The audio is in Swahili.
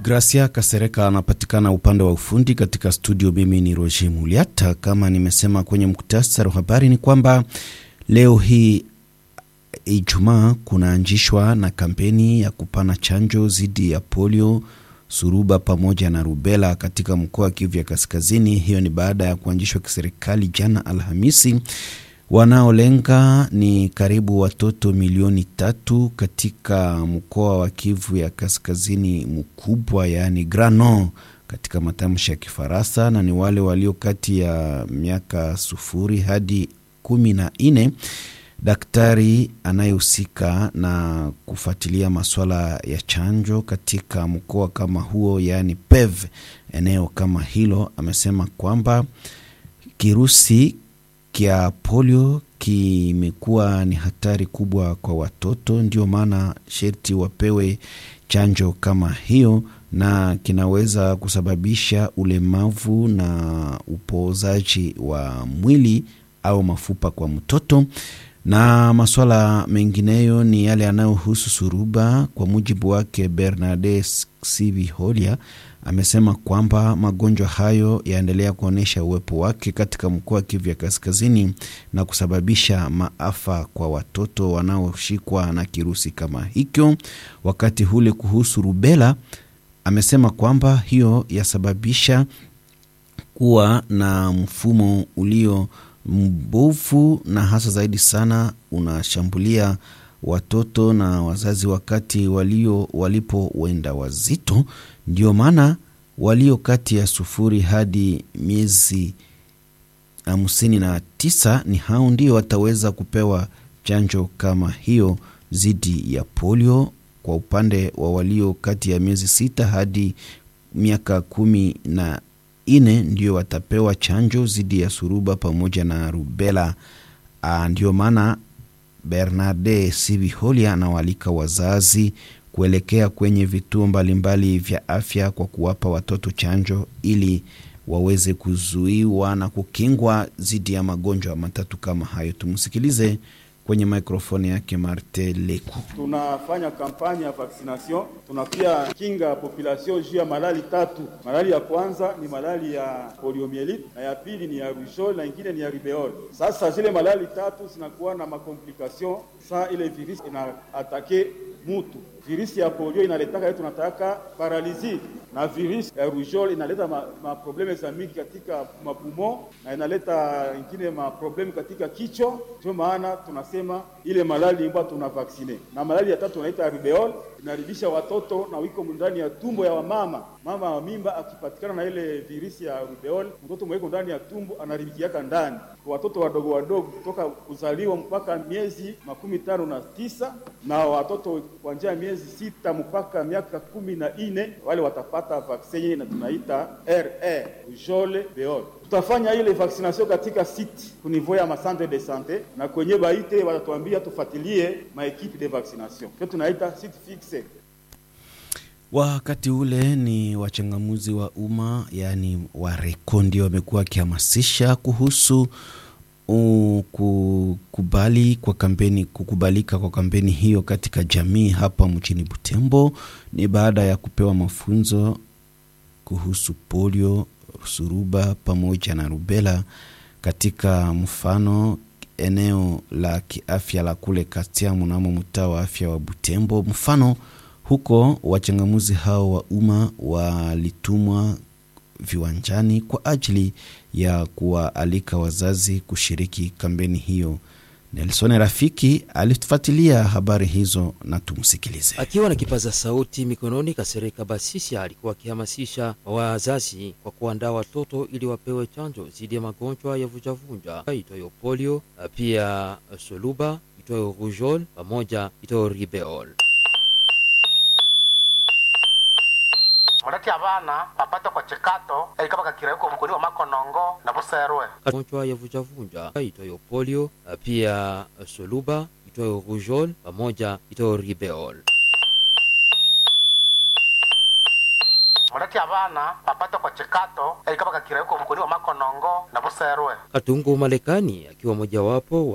Gracia Kasereka anapatikana upande wa ufundi katika studio. Mimi ni Roger Muliata. Kama nimesema kwenye muktasari wa habari ni kwamba leo hii Ijumaa kunaanzishwa na kampeni ya kupana chanjo dhidi ya polio, suruba pamoja na rubela katika mkoa wa Kivu ya Kaskazini. Hiyo ni baada ya kuanzishwa kiserikali jana Alhamisi. Wanaolenga ni karibu watoto milioni tatu katika mkoa wa Kivu ya Kaskazini mkubwa, yaani Grano katika matamshi ya Kifaransa, na ni wale walio kati ya miaka sufuri hadi kumi na nne. Daktari anayehusika na kufuatilia masuala ya chanjo katika mkoa kama huo, yaani PEV, eneo kama hilo, amesema kwamba kirusi kya polio kimekuwa ni hatari kubwa kwa watoto, ndio maana sherti wapewe chanjo kama hiyo, na kinaweza kusababisha ulemavu na upoozaji wa mwili au mafupa kwa mtoto na masuala mengineyo ni yale yanayohusu suruba. Kwa mujibu wake Bernardes Siviholia amesema kwamba magonjwa hayo yaendelea kuonyesha uwepo wake katika mkoa wa Kivu ya Kaskazini na kusababisha maafa kwa watoto wanaoshikwa na kirusi kama hicho. Wakati hule kuhusu rubela, amesema kwamba hiyo yasababisha kuwa na mfumo ulio mbovu na hasa zaidi sana unashambulia watoto na wazazi wakati walio walipo wenda wazito. Ndio maana walio kati ya sufuri hadi miezi hamsini na tisa ni hao ndio wataweza kupewa chanjo kama hiyo dhidi ya polio. Kwa upande wa walio kati ya miezi sita hadi miaka kumi na ine ndio watapewa chanjo dhidi ya suruba pamoja na rubela. Ndio maana Bernarde Siviholia anawaalika wazazi kuelekea kwenye vituo mbalimbali vya afya kwa kuwapa watoto chanjo ili waweze kuzuiwa na kukingwa dhidi ya magonjwa matatu kama hayo. Tumsikilize kwenye mikrofoni yake Marte Leku. Tunafanya kampani ya vaccination, tunapia kinga population juu ya malali tatu. Malali ya kwanza ni malali ya poliomyelite na ya pili ni ya rougeole na ingine ni ya rubeole. Sasa zile malali tatu zinakuwa na makomplikation saa ile virus ina atake mutu. Virisi ya polio inaletaka yetu tunataka paralizi na virisi ya rougeole inaleta maprobleme ma za mingi katika mapumo na inaleta ingine maprobleme katika kichwa. Ndio maana tunasema ile malali ambayo tuna vaksine, na malali ya tatu tunaita rubeole inaribisha watoto na wiko ndani ya tumbo ya wamama. Mama wa mimba akipatikana na ile virisi ya rubeole, mtoto mweko ndani ya tumbo anaribikiaka ndani. Kwa watoto wadogo wadogo kutoka kuzaliwa mpaka miezi makumi tano na tisa na watoto kuanzia miezi sita mpaka miaka kumi na nne wale watapata vaksini na tunaita RR rougeole beole. Tutafanya ile vaccination katika site kunivou ya macentre de sante na kwenye baite watatuambia tufuatilie maekipe de vaccination kio tunaita site fixe. Wakati ule ni wachangamuzi wa umma yaani wareko ndio wamekuwa wakihamasisha kuhusu kukubali kwa kampeni, kukubalika kwa kampeni hiyo katika jamii hapa mjini Butembo. Ni baada ya kupewa mafunzo kuhusu polio, suruba pamoja na rubela katika mfano eneo la kiafya la kule Katia mnamo mtaa wa afya wa Butembo. Mfano huko wachangamuzi hao wa umma walitumwa viwanjani kwa ajili ya kuwaalika wazazi kushiriki kampeni hiyo. Nelson Rafiki alifuatilia habari hizo na tumsikilize. Akiwa na kipaza sauti mikononi, Kasereka Basisi alikuwa akihamasisha wazazi kwa kuandaa watoto ili wapewe chanjo dhidi ya magonjwa ya vunjavunja itoyo polio, pia soluba itoyo rougeole pamoja itoyo ribeole. muleti abana bapate kwa chikato elikaba kakireko mukuni wa makonongo na buserwe magonjwa ya vunjavunja itoyo polio, pia soluba itoyo rougeole pamoja itoyo ribeole. muleti abana bapate kwa chikato elikaba kakireko mukuni wa makonongo na buserwe. Katungu Malekani akiwa mojawapo